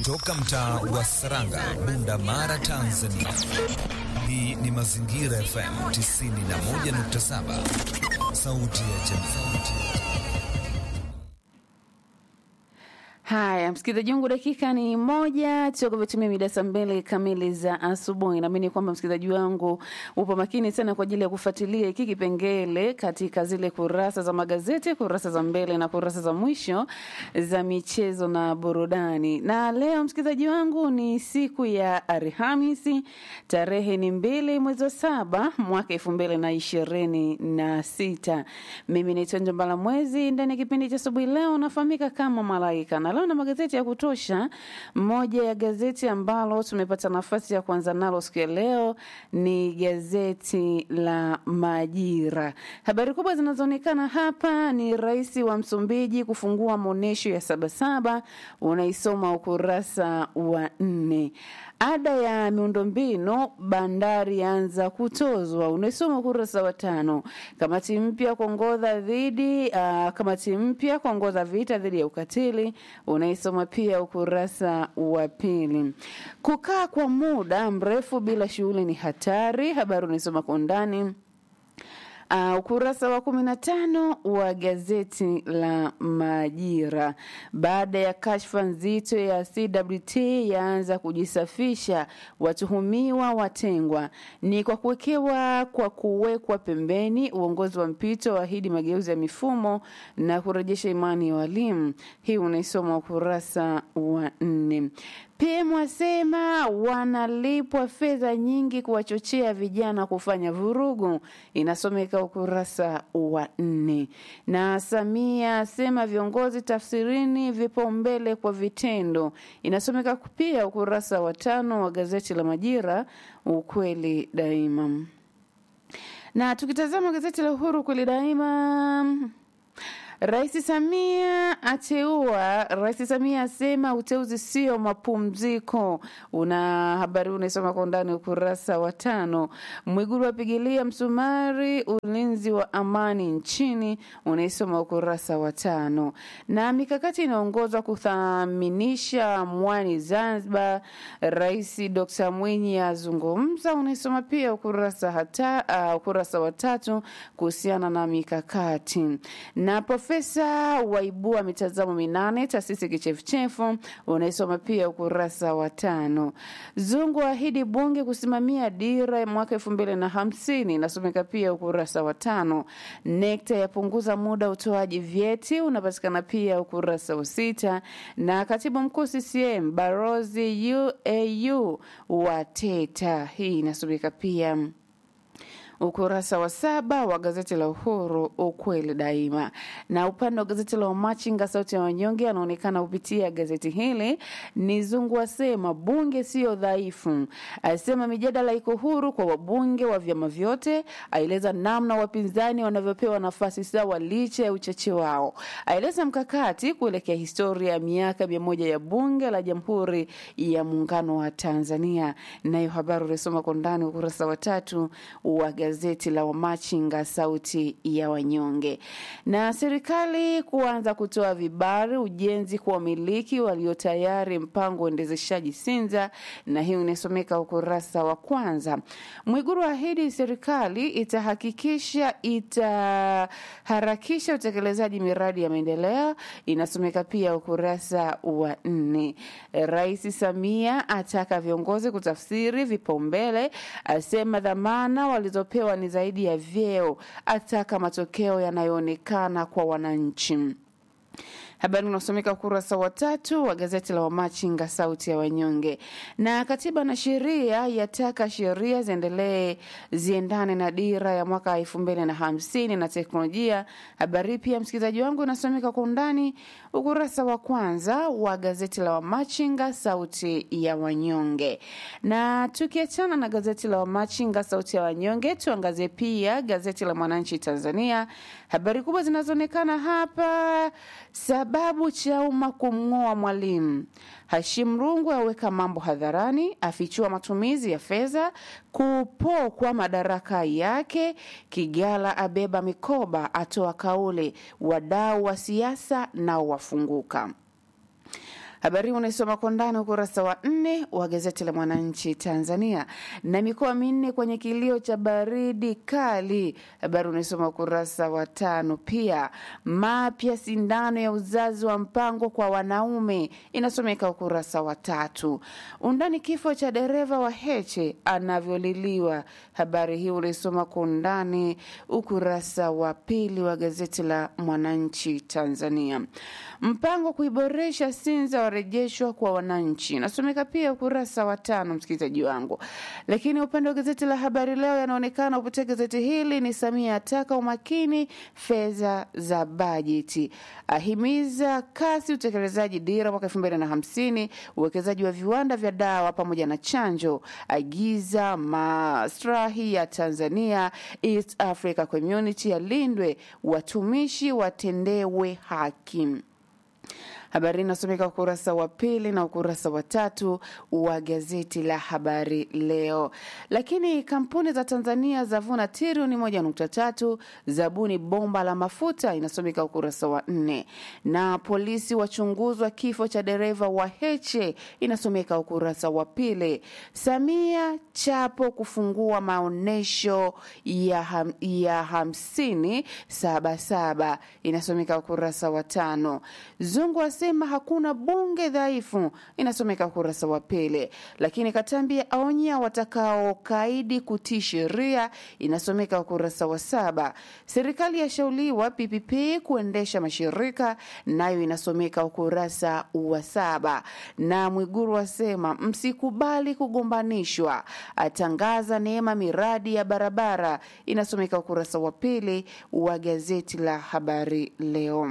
Toka mtaa wa Saranga, Bunda Mara, Tanzania. Hii ni Mazingira FM 91.7, sauti ya jamii. Haya, msikilizaji wangu, dakika ni moja toka vitumia mida saa mbili kamili za asubuhi. Naamini kwamba msikilizaji wangu upo makini sana kwa ajili ya kufuatilia hiki kipengele katika zile kurasa za magazeti, kurasa za mbele na kurasa za mwisho za michezo na burudani. Na leo msikilizaji wangu, ni siku ya Alhamisi, tarehe ni mbili mwezi wa saba mwaka elfu mbili na ishirini na sita. Mimi naitwa Njombala Mwezi. Ndani ya kipindi cha asubuhi leo nafahamika kama Malaika na leo na magazeti ya kutosha. Moja ya gazeti ambalo tumepata nafasi ya kuanza nalo siku ya leo ni gazeti la Majira. Habari kubwa zinazoonekana hapa ni rais wa Msumbiji kufungua maonyesho ya Sabasaba, unaisoma ukurasa wa nne. Ada ya miundombinu bandari yaanza kutozwa, unaisoma ukurasa wa tano. Kamati mpya kuongoza dhidi uh, kamati mpya kuongoza vita dhidi ya ukatili, unaisoma pia ukurasa wa pili. Kukaa kwa muda mrefu bila shughuli ni hatari, habari unaisoma kwa undani. Uh, ukurasa wa kumi na tano wa gazeti la Majira. Baada ya kashfa nzito ya CWT yaanza kujisafisha, watuhumiwa watengwa, ni kwa kuwekewa kwa kuwekwa pembeni. Uongozi wa mpito waahidi mageuzi ya mifumo na kurejesha imani ya walimu. Hii unaisoma ukurasa wa nne. PM wasema wanalipwa fedha nyingi kuwachochea vijana kufanya vurugu, inasomeka ukurasa wa nne. Na Samia asema viongozi tafsirini vipaumbele kwa vitendo, inasomeka pia ukurasa wa tano wa gazeti la Majira, ukweli daima. Na tukitazama gazeti la Uhuru, ukweli daima Rais Samia ateua. Rais Samia asema uteuzi sio mapumziko. Una habari unaisoma kwa undani ukurasa wa tano. Mwigulu apigilia msumari ulinzi wa amani nchini, unaisoma ukurasa wa tano. Na mikakati inaongozwa kuthaminisha mwani Zanzibar, Rais Dr Mwinyi azungumza, unaisoma pia ukurasa hata, uh, ukurasa wa tatu kuhusiana na mikakati na Profesa waibua mitazamo minane taasisi kichefuchefu, unaisoma pia ukurasa wa tano. Zungu ahidi bunge kusimamia dira ya mwaka elfu mbili na hamsini inasomeka pia ukurasa wa tano. Nekta yapunguza muda utoaji vyeti unapatikana pia ukurasa wa sita, na katibu mkuu CCM Barozi UAU wateta, hii inasomeka pia ukurasa wa saba wa gazeti la Uhuru, ukweli daima. Na upande wa gazeti la Wamachinga, sauti ya wanyonge, anaonekana kupitia gazeti hili ni Zungu asema bunge sio dhaifu, asema mijadala iko huru kwa wabunge wa vyama vyote, aeleza namna wapinzani wanavyopewa nafasi sawa licha ya uchache wao, aeleza mkakati kuelekea historia ya miaka mia moja ya bunge la Jamhuri ya Muungano wa Tanzania. Nayo habari ulisoma kwa ndani ukurasa wa tatu wa gazeti la Wamachinga sauti ya wanyonge. Na serikali kuanza kutoa vibali ujenzi kwa wamiliki walio tayari mpango uendezeshaji Sinza, na hiyo inasomeka ukurasa wa kwanza. Mwiguru ahidi serikali itahakikisha itaharakisha utekelezaji miradi ya maendeleo, inasomeka pia ukurasa wa nne. Rais Samia ataka viongozi kutafsiri vipaumbele, asema dhamana walizopewa pewa ni zaidi ya vyeo, ataka matokeo yanayoonekana kwa wananchi. Habari unasomeka ukurasa wa tatu wa gazeti la Wamachinga sauti ya wanyonge. Na katiba na sheria yataka sheria ziendelee ziendane na dira ya mwaka elfu mbili na hamsini na teknolojia. Habari pia msikilizaji wangu inasomeka kwa undani ukurasa wa kwanza wa gazeti la Wamachinga sauti ya wanyonge. Na tukiachana na gazeti la Wamachinga sauti ya wanyonge, tuangazie pia gazeti la Mwananchi Tanzania. Habari kubwa zinazoonekana hapa sababu Chauma kumng'oa Mwalimu. Hashim Rungu aweka mambo hadharani, afichua matumizi ya fedha kupokwa madaraka yake. Kigala abeba mikoba, atoa kauli, wadau wa siasa nao wafunguka. Habari hii unaisoma kwa ndani ukurasa wa nne wa gazeti la Mwananchi Tanzania. Na mikoa minne kwenye kilio cha baridi kali, habari unaisoma ukurasa wa tano. Pia mapya sindano ya uzazi wa mpango kwa wanaume, inasomeka ukurasa wa tatu. Undani kifo cha dereva wa Heche anavyoliliwa, habari hii unaisoma kwa undani ukurasa wa pili wa gazeti la Mwananchi Tanzania. Mpango kuiboresha Sinza warejeshwa kwa wananchi, inasomeka pia ukurasa wa tano, msikilizaji wangu. Lakini upande wa gazeti la Habari Leo yanaonekana kupitia gazeti hili ni Samia ataka umakini fedha za bajeti, ahimiza kasi utekelezaji dira mwaka elfu mbili na hamsini, uwekezaji wa viwanda vya dawa pamoja na chanjo, agiza maslahi ya Tanzania East Africa Community yalindwe, watumishi watendewe haki. Habari inasomeka ukurasa wa pili na ukurasa wa tatu wa gazeti la Habari Leo. Lakini kampuni za Tanzania zavuna trilioni moja nukta tatu zabuni bomba la mafuta, inasomeka ukurasa wa nne. Na polisi wachunguzwa kifo cha dereva wa Heche, inasomeka ukurasa wa pili. Samia Chapo kufungua maonyesho ya, ham, ya hamsini sabasaba, inasomeka ukurasa wa tano. Zungu asema hakuna bunge dhaifu, inasomeka ukurasa wa pili. Lakini Katambi aonya watakaokaidi kutii sheria, inasomeka ukurasa wa saba. Serikali yashauriwa PPP kuendesha mashirika, nayo inasomeka ukurasa wa saba. Na Mwiguru asema msikubali kugombanishwa, atangaza neema miradi ya barabara, inasomeka ukurasa wa pili wa gazeti la Habari Leo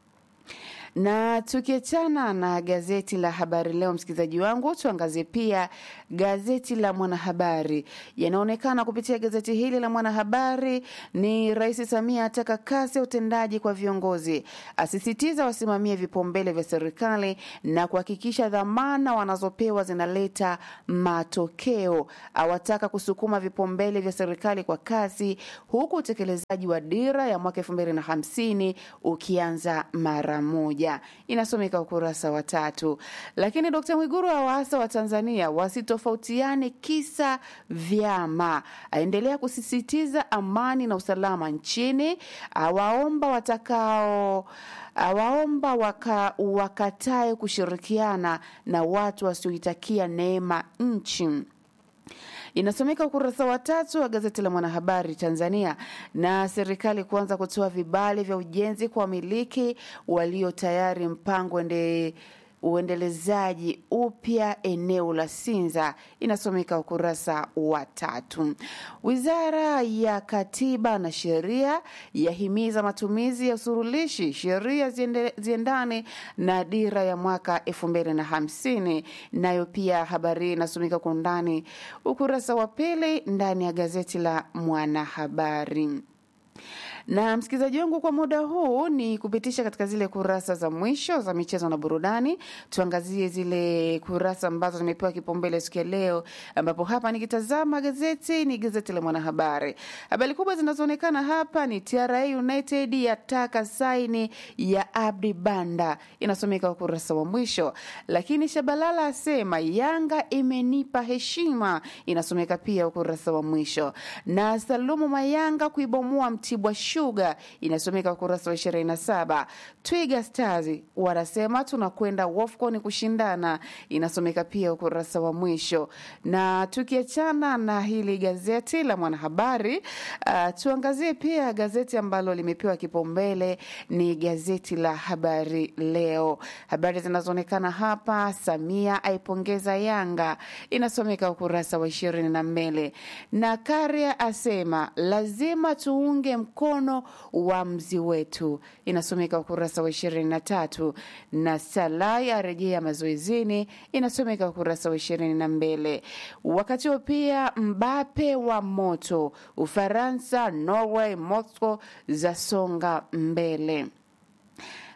na tukiachana na gazeti la Habari Leo, msikilizaji wangu, tuangazie pia gazeti la Mwanahabari. Yanaonekana kupitia gazeti hili la Mwanahabari ni Rais Samia ataka kasi ya utendaji kwa viongozi, asisitiza wasimamie vipaumbele vya serikali na kuhakikisha dhamana wanazopewa zinaleta matokeo, awataka kusukuma vipaumbele vya serikali kwa kasi, huku utekelezaji wa dira ya mwaka elfu mbili na hamsini ukianza mara moja inasomeka ukurasa wa tatu. Lakini Dkt Mwiguru awaasa wa Tanzania wasitofautiane kisa vyama, aendelea kusisitiza amani na usalama nchini, awaomba watakao awaomba waka, wakatae kushirikiana na watu wasioitakia neema nchi inasomeka ukurasa wa tatu wa gazeti la Mwanahabari Tanzania. Na serikali kuanza kutoa vibali vya ujenzi kwa wamiliki walio tayari mpango ende uendelezaji upya eneo la Sinza inasomeka ukurasa wa tatu. Wizara ya Katiba na Sheria yahimiza matumizi ya usurulishi, sheria ziende, ziendane na dira ya mwaka elfu mbili na hamsini. Nayo pia habari inasomeka kwa undani ukurasa wa pili ndani ya gazeti la Mwanahabari na msikilizaji wangu, kwa muda huu ni kupitisha katika zile kurasa za mwisho za michezo na burudani. Tuangazie zile kurasa ambazo zimepewa kipaumbele siku ya leo, ambapo hapa nikitazama gazeti ni gazeti la Mwanahabari. Habari kubwa zinazoonekana hapa ni TRA United yataka saini ya Abdi Banda, inasomeka ukurasa wa mwisho. Lakini Shabalala asema Yanga imenipa heshima, inasomeka pia ukurasa wa mwisho. Na Salumu Mayanga kuibomoa Mtibwa Sugar inasomeka ukurasa wa ishirini na saba. Twiga Stars wanasema tunakwenda WAFCON kushindana, inasomeka pia ukurasa wa mwisho. Na tukiachana na hili gazeti la Mwanahabari, uh, tuangazie pia gazeti ambalo limepewa kipaumbele ni gazeti la Habari Leo. Habari zinazoonekana hapa, Samia aipongeza Yanga, inasomeka ukurasa wa ishirini na mbili. Na Karia asema lazima tuunge mkono uamuzi wetu, inasomeka ukurasa wa ishirini na tatu. Na Salai arejea mazoezini, inasomeka ukurasa wa ishirini na mbili. Wakati huo pia Mbape wa moto, Ufaransa, Norway, Moscow zasonga mbele.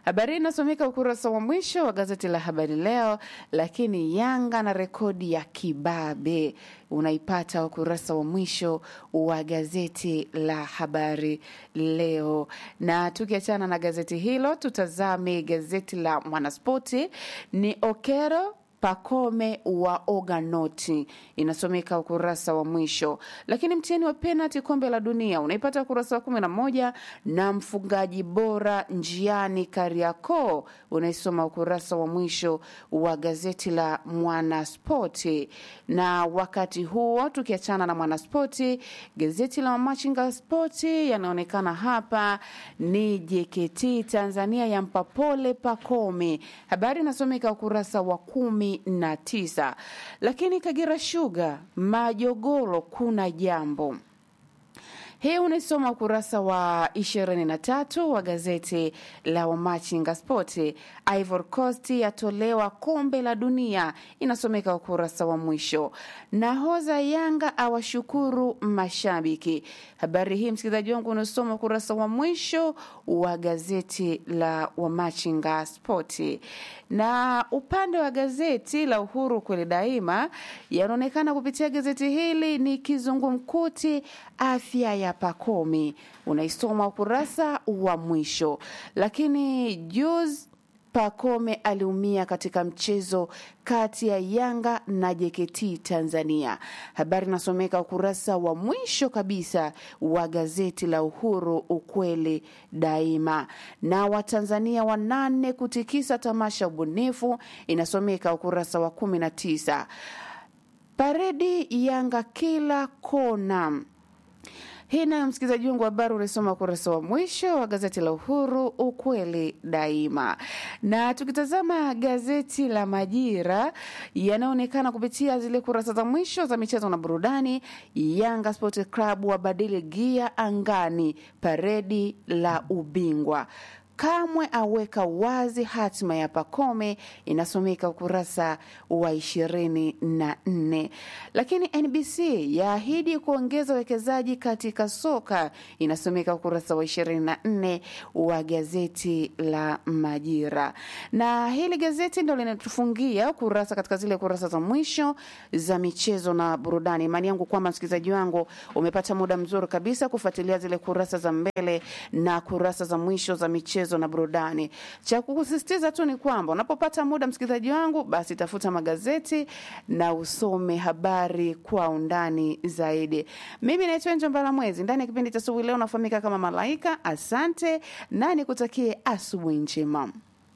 Habari hii inasomeka ukurasa wa mwisho wa gazeti la Habari Leo, lakini Yanga na rekodi ya kibabe unaipata ukurasa wa mwisho wa gazeti la Habari Leo. Na tukiachana na gazeti hilo, tutazame gazeti la Mwanaspoti. Ni Okero Pakome wa Oganoti inasomeka ukurasa wa mwisho, lakini mtihani wa penalti kombe la dunia unaipata ukurasa wa kumi na moja na mfungaji bora njiani Kariakoo unaisoma ukurasa wa mwisho wa gazeti la Mwanaspoti. Na wakati huo tukiachana na Mwanaspoti, gazeti la Machinga Spoti yanaonekana hapa ni JKT Tanzania yampa pole Pakome, habari inasomeka ukurasa wa kumi na tisa. Lakini Kagera Sugar Majogoro kuna jambo hii unaisoma ukurasa wa 23 wa gazeti la Wamachinga Spoti. Ivory Coast yatolewa kombe la dunia, inasomeka ukurasa wa mwisho. Nahoza Yanga awashukuru mashabiki. Habari hii msikilizaji wangu unasoma ukurasa wa mwisho wa gazeti la Wamachinga Spoti. Na upande wa gazeti la Uhuru kweli daima, yanaonekana kupitia gazeti hili ni kizungumkuti afya ya Pakome unaisoma ukurasa wa mwisho. Lakini juzi Pakome aliumia katika mchezo kati ya Yanga na JKT Tanzania. Habari inasomeka ukurasa wa mwisho kabisa wa gazeti la Uhuru, ukweli daima. Na Watanzania wanane kutikisa tamasha ubunifu, inasomeka ukurasa wa kumi na tisa. Paredi Yanga kila kona hii nayo msikilizaji wangu habari unaisoma ukurasa wa mwisho wa gazeti la Uhuru ukweli daima. Na tukitazama gazeti la Majira yanaonekana kupitia zile kurasa za mwisho za michezo na burudani. Yanga Sport Club wabadili gia angani, paredi la ubingwa Kamwe aweka wazi hatima ya Pakome, inasomeka ukurasa wa ishirini na nne. Lakini NBC yaahidi kuongeza uwekezaji katika soka, inasomeka ukurasa wa ishirini na nne wa gazeti la Majira. Na hili gazeti ndo linatufungia kurasa katika zile kurasa za mwisho za michezo na burudani. Imani yangu kwamba msikilizaji wangu umepata muda mzuri kabisa kufuatilia zile kurasa za mbele na kurasa za mwisho za michezo na burudani. Cha kukusisitiza tu ni kwamba unapopata muda, msikilizaji wangu, basi tafuta magazeti na usome habari kwa undani zaidi. Mimi naitwa Njombala Mwezi, ndani ya kipindi cha asubuhi leo nafahamika kama Malaika. Asante na nikutakie asubuhi njema.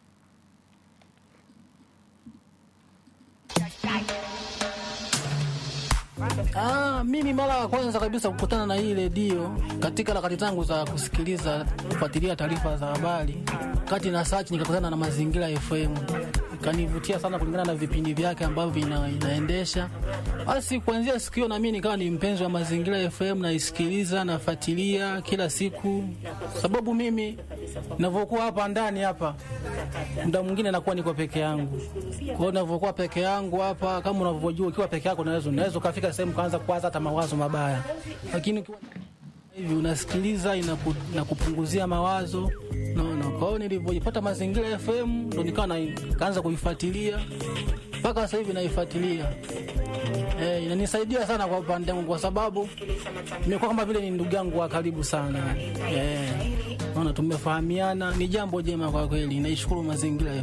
Ah, mimi mara ya kwanza kabisa kukutana na hii redio katika harakati zangu za kusikiliza kufuatilia taarifa za habari, kati na search nikakutana na Mazingira FM, ikanivutia sana kulingana na vipindi vyake ambavyo vina, inaendesha. Basi kuanzia siku hiyo na mimi nikawa ni mpenzi wa Mazingira FM, naisikiliza nafuatilia kila siku, sababu mimi ninavyokuwa hapa ndani hapa muda mwingine nakuwa niko peke yangu. Kwa hiyo ninavyokuwa peke yangu hapa, kama unavyojua, ukiwa peke yako unaweza unaweza ukafika sehemu kaanza kuwaza hata mawazo mabaya, lakini ukiwa hivi unasikiliza, inaku, inakupunguzia mawazo naona. Kwa hiyo nilivyojipata Mazingira FM ndo nikawa na- kaanza kuifuatilia mpaka sasa hivi naifuatilia. Eh, inanisaidia sana kwa upande wangu kwa sababu nimekuwa kama vile ni ndugu yangu wa karibu sana. Eh, naona tumefahamiana, ni jambo jema kwa kweli. Naishukuru mazingira